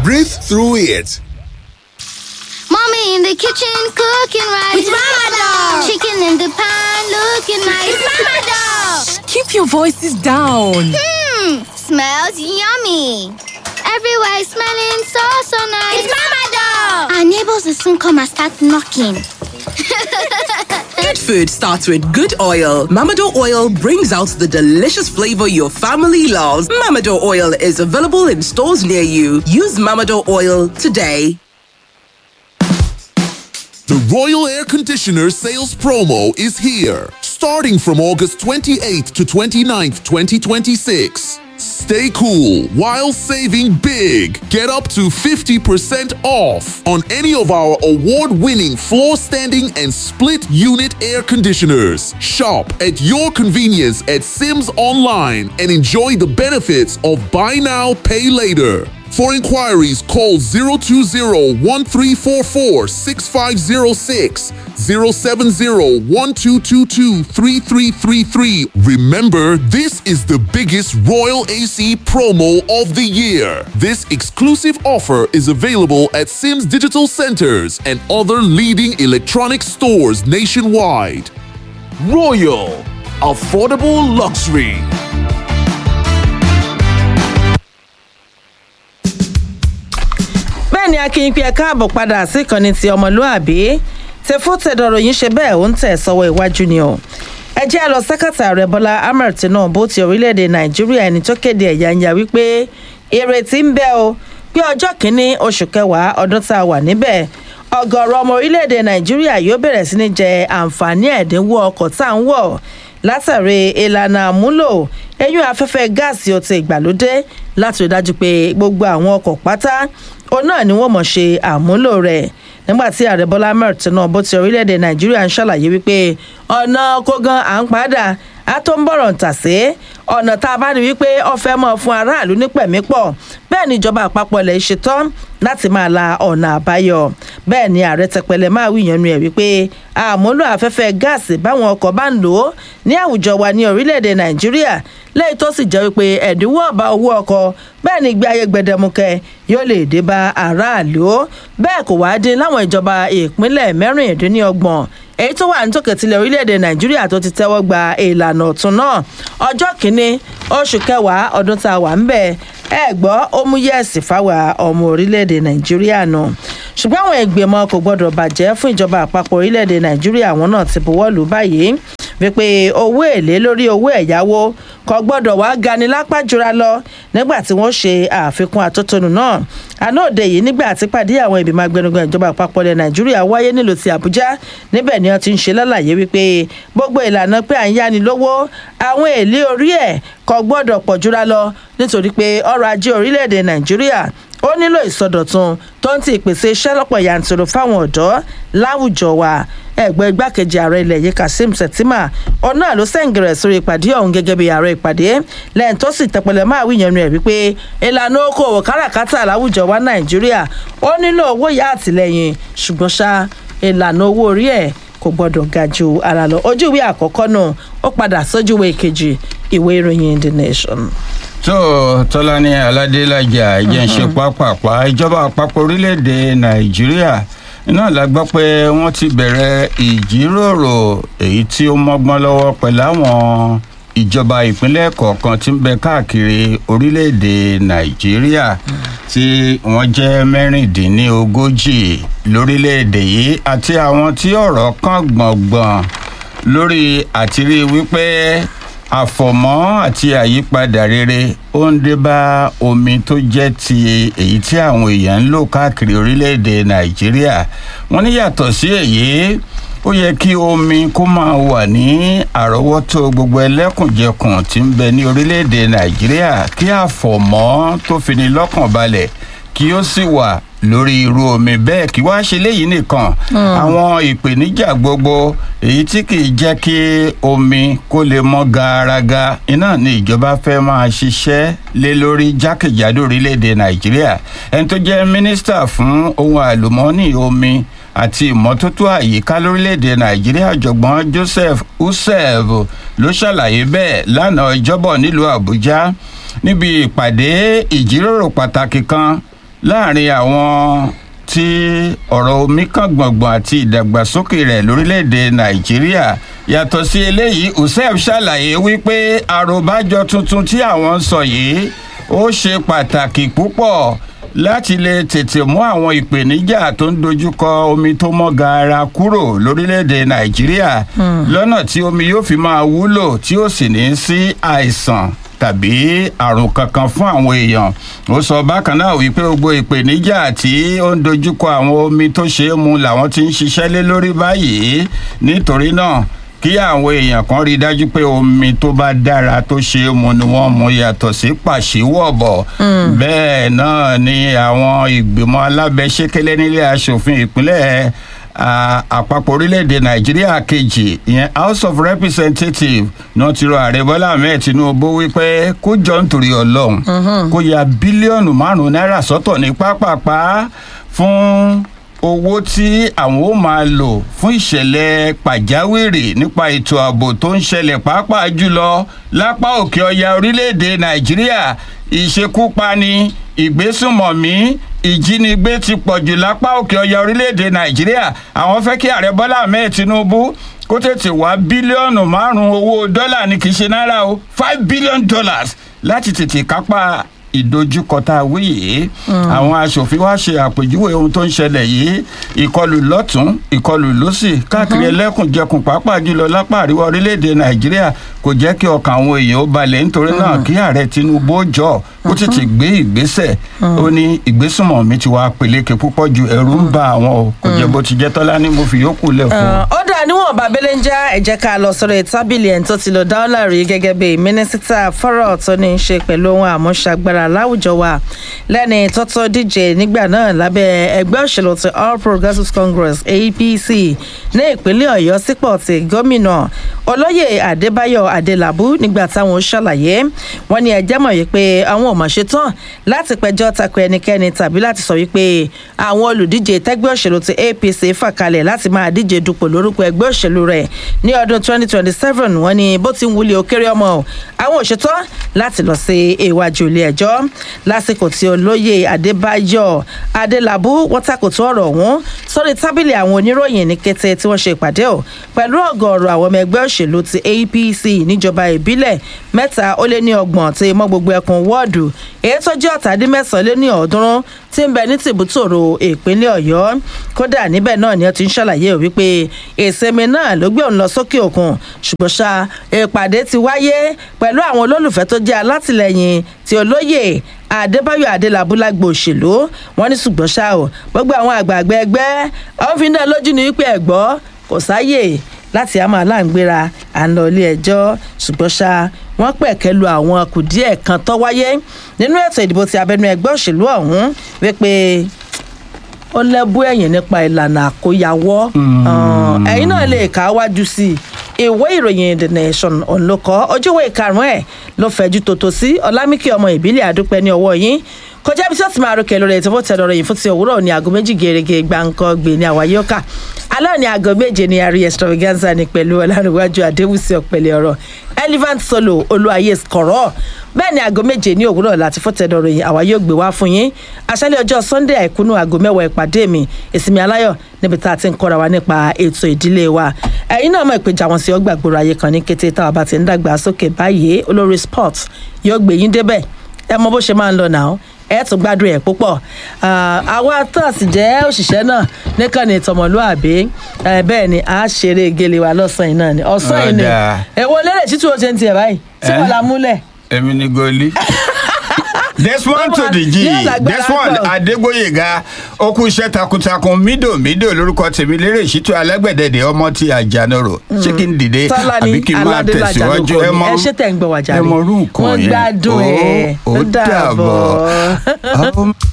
Breathe through it. Mommy in the kitchen cooking rice. It's Mama Dog. Chicken in the pan looking nice. It's Mama Dog. Keep your voices down. Hmm, smells yummy. Everywhere is smelling so so nice. It's Mama Dog. Our neighbors will soon come and start knocking. Good food starts with good oil. Mamado oil brings out the delicious flavor your family loves. Mamado oil is available in stores near you. Use Mamado oil today. The Royal Air Conditioner sales promo is here, starting from August 28th to 29th, 2026. Stay cool while saving big. Get up to 50% off on any of our award winning floor standing and split unit air conditioners. Shop at your convenience at Sims Online and enjoy the benefits of Buy Now, Pay Later. For inquiries, call 020-1344-6506, 070-1222-3333. Remember, this is the biggest Royal AC promo of the year. This exclusive offer is available at Sims Digital Centers and other leading electronic stores nationwide. Royal. Affordable luxury. bẹ́ẹ̀ ni akínyìn pé ẹ káàbọ̀ padà sí ìkànnì ti ọmọlúàbí tẹfótẹdọrọ yìí ṣe bẹ́ẹ̀ ó ń tẹ̀ sọ́wọ́ iwájú ni o ẹ jẹ́ lọ sẹ́kàtà rẹ̀ bọ́lá ahmed tinubu ti orílẹ̀-èdè nàìjíríà ẹni tó kéde ẹ̀yà ń ya wípé ìrètí ń bẹ o pé ọjọ́ kìíní oṣù kẹwàá ọdún tá a wà níbẹ̀ ọgọ́rọ̀ ọmọ orílẹ̀-èdè nàìjíríà yóò bẹ̀rẹ̀ sí ní jẹ àǹfààní ẹ̀dínwó ọkọ̀ tá à ń wọ̀ látàrí ìlànà àmúlò ẹyún afẹ́fẹ́ gáàsì ọtí ìgbàlódé láti rí dájú pé gbogbo àwọn ọkọ̀ pátá òun náà ni wọ́n mọ̀ ṣe àmúlò rẹ̀ nígbà tí ààrẹ bọ́lá ahmed tinubu ti orílẹ̀-èdè nàìjíríà ń ṣàlàyé wípé ọ̀nà kógan à ń padà a tó ń bọ̀rọ̀ ń tà sí ọ̀nà tá a bá rí wípé ọ̀fẹ́ mọ́ fún aráàlú ní pẹ̀mípọ̀ bẹ́ẹ̀ ni ìjọba àpapọ̀ ilẹ̀ ṣetán láti máa la ọ̀nà àbáyọ bẹ́ẹ̀ ni ààrẹ tẹpẹlẹ máa wí ìyẹnu ẹ̀ wípé àmúlò afẹ́fẹ́ gáàsì báwọn ọkọ̀ bá ń lò ó ní àwùjọ wa ní orílẹ̀-èdè nàìjíríà lẹ́yìn tó sì jẹ́ wípé ẹ̀dínwó ọ̀bá owó ọkọ̀ bẹ́ẹ̀ ni ìgbé ayé gbẹdẹmukẹ yóò lè dé bá aráàlú bẹ́ẹ̀ kò wáá dín láwọn ìjọba ìpínlẹ̀ mẹ́rìndínlọ́gbọ̀n èyí tó wà nítòkè tilẹ̀ orílẹ̀-èdè nàìjíríà tó ti tẹ́wọ́ gba ìlànà ọ̀tún náà ọjọ́ kìíní oṣù kẹwàá ọdún tá a wà ń bẹ̀ ẹ gbọ́ ó mú yẹ̀sì fáwa ọmọ orílẹ̀-èdè nàìjíríà nù ṣùgbọ́n àwọn ìgbìmọ̀ kò gbọ́dọ̀ bàjẹ́ fún ìjọba àpapọ̀ orílẹ̀-èdè nàìjíríà àwọn náà ti buwọ́ lù báyìí wípé owó èlé lórí owó ẹ̀yáwó kò gbọ́dọ̀ wá gani lápá jura lọ nígbà tí wọ́n ṣe àfikún àtótónu náà àná òde yìí nígbà tí pàdé àwọn ìgbìmọ̀ agbẹnugan ìjọba àpapọ̀ ilẹ̀ nàìjíríà wáyé nílùú ti àbújá níbẹ̀ ni wọ́n ti ń ṣe lálàyé wípé gbogbo ìlànà pé à ń yáni lówó àwọn èlé orí ẹ̀ kò gbọ́dọ̀ pọ̀ jura lọ nítorí pé ọrọ̀ ajé orílẹ̀-èdè nàìjíríà ó nílò ìsọdọ̀tun tó ń ti ìpèsè iṣẹ́ lọ́pọ̀ yanturu fáwọn ọ̀dọ́ láwùjọ wa ẹgbẹ́ igbákejì ààrẹ ilẹ̀ yìí kazeem shettima òun náà ló sẹ́ǹgẹ̀rẹ̀ sórí ìpàdé ọ̀hún gẹ́gẹ́ bí ààrẹ ìpàdé lẹ́yìn tó sì tẹpẹlẹ máa wí yẹnu ẹ̀ wípé ìlànà okòwò káràkátà láwùjọ wa nàìjíríà ó nílò owó yá àtìlẹyìn ṣùgbọ́n ṣá ìlànà owó orí ẹ̀ kò gbọ́dọ̀ ga ju ara lọ ojú ìwé àkọ́kọ́ náà ó padà sójú ìwé kejì ìwé ìròyìn the nation tó tọ́lání aládélájà jẹ́ ń ṣe pápápá ìjọba àpapọ̀ orílẹ̀-èdè nàìjíríà iná la gbọ́ pé wọ́n ti bẹ̀rẹ̀ ìjíròrò èyí tí ó mọ́gbọ́n lọ́wọ́ pẹ̀lú àwọn ìjọba ìpínlẹ̀ kọ̀ọ̀kan tí ń bẹ káàkiri orílẹ̀-èdè nàìjíríà tí wọ́n jẹ́ mẹ́rìndínlógójì lórílẹ̀-èdè yìí àti àwọn tí ọ̀rọ̀ kàn gbọ̀ngbọ̀n lórí àtìrí wípé àfọ̀mọ́ àti àyípadà rere ó ń dé bá omi tó jẹ́ ti èyí tí àwọn èèyàn ń lò káàkiri orílẹ̀-èdè nàìjíríà wọ́n ní yàtọ̀ sí èyí ó yẹ kí omi kó máa wà ní àrọ́wọ́tó gbogbo ẹlẹ́kùnjẹkùn tí ń bẹ ní orílẹ̀-èdè nàìjíríà kí àfọ̀mọ́ tó fini lọ́kàn balẹ̀ kí ó sì wà lórí irú omi bẹ́ẹ̀ kí wá ṣe léyìí nìkan àwọn ìpèníjà gbogbo èyí tí kì í jẹ́ kí omi kó lè mọ́ garaga iná ni ìjọba fẹ́ máa ṣiṣẹ́ lé lórí jákèjádò orílẹ̀-èdè nàìjíríà ẹni tó jẹ́ mínísítà fún ohun àlùmọ́ọ́nì omi àti ìmọ́tótó àyíká lórílẹ̀‐èdè nàìjíríà ọ̀jọ̀gbọ́n joseph usev ló ṣàlàyé bẹ́ẹ̀ lánàá ìjọ́bọ̀ nílùú àbújá níbi ìpàdé ìjíròrò pàtàkì kan láàrin àwọn tí ọ̀rọ̀ omi kan gbọ̀ngbọ̀n àti ìdàgbàsókè rẹ̀ lórílẹ̀‐èdè nàìjíríà yàtọ̀ sí eléyìí usef ṣàlàyé wípé àròbájọ tuntun tí àwọn ń sọ yìí ó ṣe pàtàkì púpọ̀ láti lè tètè mú àwọn ìpèníjà tó ń dojúkọ omi tó mọ́ gaara kúrò lórílẹ̀‐èdè nàìjíríà lọ́nà tí omi yóò fi máa wúlò tí ó sì ní sí àìsàn tàbí àrùn kankan fún àwọn èèyàn ó sọ bákan náà wípé gbogbo ìpèníjà tí ó ń dojúkọ àwọn omi tó ṣe é mu làwọn ti ń ṣiṣẹ́ lé lórí báyìí nítorí náà kí àwọn èèyàn kan rí i dájú pé omi tó bá dára tó ṣe é mu ni wọ́n mu yàtọ̀ sí pàṣíwọ̀bọ̀ bẹ́ẹ̀ náà ni àwọn ìgbìmọ̀ alábẹ́sẹ́kẹ́lẹ́ nílé asòfin ìpínlẹ̀ à- àpapọ̀ orílẹ̀-èdè nàìjíríà kejì ìyẹn house of representatives náà ti rọ ààrẹ bọ́lá ahmed tinubu wípé kó jọ nítorí ọlọ́run kó ya bílíọ̀nù márùn-ún náírà sọ́tọ̀ ní pápápá fún owó tí àwọn ó máa lò fún ìṣẹ̀lẹ̀ pàjáwìrì nípa ètò ààbò tó ń ṣẹlẹ̀ pàápàá jùlọ lápá òkè ọya orílẹ̀-èdè nàìjíríà ìṣekúpani ìgbésùnmọ̀mí ìjínigbé ti pọ̀jù lápá òkè ọya orílẹ̀-èdè nàìjíríà àwọn fẹ́ kí ààrẹ bọ́lá ahmed tinubu kó tètè wá bílíọ̀nù márùn-ún owó dọ́là ní kì í ṣe náírà o five billion dollars láti tètè kápá ìdojúkọ tá a wí yìí àwọn aṣòfin wá ṣe àpèjúwe ohun tó ń ṣẹlẹ̀ yìí ìkọlù lọ́tún ìkọlù lọ́sì káàkiri ẹlẹ́kùnjẹkùn pàápàá jùlọ lápá àríwá orílẹ̀-èdè nàìjíríà kò jẹ́ kí ọkàn àwọn èèyàn ó balẹ̀ nítorí náà kí ààrẹ tinubu ó jọ kó tètè gbé ìgbésẹ̀ ó ní ìgbésùnmọ̀ mi ti wá peléke púpọ̀ ju ẹ̀rù ń ba àwọn o kò jẹ́ bó ti jẹ́ tọ́lá ní mo fi yókù lẹ̀ fún un. ó dà níwọ̀n bàbélé ń já ẹ̀jẹ̀ ká lọ sọ̀rọ̀ tábìlì ẹ̀ tó ti lọ dáwọ́lá rí gẹ́gẹ́ bí mínísítà fọ́rọ̀ tó ní í ṣe pẹ̀lú ohun àmúṣagbára láwùjọ wa lẹ́ni tọ́tọ́ díje nígbà náà lábẹ́ ẹgbẹ́ òṣèlú ti all progressives congress apc ní ìpínlẹ̀ ọ̀yọ́ sípò ti gómìnà olóyè adébáyọ̀ adélábù nígbà táwọn ó ṣàlàyé wọn ní ẹjẹ́ mọ̀ wípé àwọn ò mọ̀ ṣe tán láti pẹjọ́ tako ẹnikẹ́ni tàbí láti sọ wípé àwọn olùdíje tẹ́gbẹ́ òṣèlú ti apc fà kalẹ̀ láti máa díje dupò lórúkọ ẹgbẹ́ òṣèlú rẹ̀ ní ọdún 2027 wọn ni bó ti ń wuli òkèrè ọmọ o àwọn ò ṣetán láti lọ sí iwájú ilé ẹjọ́ lásìkò tí olóyè adébáyọ̀ adélábù wọ́n takòtò ọ̀rọ̀ ọ̀hún sórí tábìlì àwọn oníròyìn ní kété tí wọ́n ṣe ìpàdé o pẹ̀lú ọ̀gọ̀ọ̀rọ̀ àwọn ọmọ ẹgbẹ́ òṣèlú ti apc níjọba ìbílẹ̀ mẹ́ta ó lé ní ọgbọ̀n tí mọ́ gbogbo ẹkùn wọ́ọ̀dù èyí tó jẹ́ ọ̀tàdínmẹ́sàn-án lé ní ọ̀ọ́dúnrún tí ń bẹ ní tìbútòrò ìpínlẹ̀ ọ̀yọ́ kódà níbẹ̀ náà ni ó ti ń ṣàlàyé ò wípé ìsinmi náà ló gbé òun lọ sókè òkun ṣùgbọ́n ṣá ìpàdé ti wáyé pẹ̀lú àwọn olólùfẹ́ tó jẹ́ alátìlẹyìn tí olóyè adébáyọ̀ adélábúlágbò òṣèlú wọn ní ṣùgbọ́n ṣá o gbogbo àwọn àgbààgbà ẹgbẹ́ àwọn fi ń dá lójú ní wípé ẹ̀gbọ́ kò sáyè láti àmọ́ aláǹgbéra à ń lọ ilé ẹjọ́ ṣùgbọ́n ṣá wọ́n pẹ̀kẹ́ lu àwọn kùdíẹ̀ kan tó wáyé nínú ètò ìdìbò ti abẹnú ẹgbẹ́ òṣèlú ọ̀hún wípé ó lẹ́bú ẹ̀yìn nípa ìlànà àkóyawọ́ ẹ̀yin náà lè kà á wájú sí i ìwé ìròyìn the nation ònlọ́kọ́ ojúwé ìkarùn-ún ẹ̀ ló fẹ́jú tòótọ́ sí ọlámíkì ọmọ ìbílẹ̀ àdúpẹ́ ní ọwọ́ yín kọjá bí tí wọ́n ti máa rọkẹ̀ lórí ètò bó tẹ̀ lọ́rọ̀ yìí fún ti òwúrọ̀ ní aago méjì gèrègè gbàǹkan gbè ní àwáyé ọkà alẹ́ ní aago méje ní àrí extravaganza ní pẹ̀lú ọlárìnwájú àdéhùsí ọ̀pẹ̀lẹ̀ ọ̀rọ̀ elephant solo olúwayé kọ̀rọ̀ bẹ́ẹ̀ ni aago méje ní òwúrọ̀ láti fọ́tẹ̀dọ̀ ròyìn àwa yóò gbé wá fún yín aṣálẹ̀ ọjọ́ sunday àìkúnú aago mẹ́wàá ìpàdé mi ìsinmi aláyọ̀ níbi tá a ti ń kọ́ra wa nípa ètò ìdílé wa ẹ̀yin náà mọ̀ ìpèjà wọn sí ọgbà gbòòrò ayé kan ní kété táwa bá ti ń dàgbà sókè báyìí olórí sport yóò gbé yín débẹ̀ ẹ mọ bó ṣe máa ń lọ náà ẹ tún gbádùn ẹ púpọ̀ àwa tó sì jẹ́ òṣìṣẹ́ náà níkànnì ìtọ̀mọ̀lúàbí bẹ́ẹ̀ ni a ṣeré gele wa lọ́sàn-án yìí náà ni ọ̀sán yìí ni Ọ̀dà. èwo lérè títú o ṣe ń tiẹ̀ báyìí tí wọ́n la múlẹ̀. èmi ni goli. desmond to the g Yóò lágbára desmond pọ̀. adégbòyèga ó kú iṣẹ́ takuntakun mídò mídò lórúkọ tèmi lérè ìṣítú alágbẹ̀dẹ̀dẹ̀ ọmọ ti àjànàrò ṣé kí n dìde tọ́lá ni àbí kí n máa aládélájà ló tẹ̀síwájú kọ ẹ ni mọ ẹ ṣe tẹ̀ ń gbọ́ wájà ẹ rẹ̀ mọ orú nǹkan wọ́n yẹn gbádùn ẹ̀ ó ó dàbọ̀. dàbọ̀.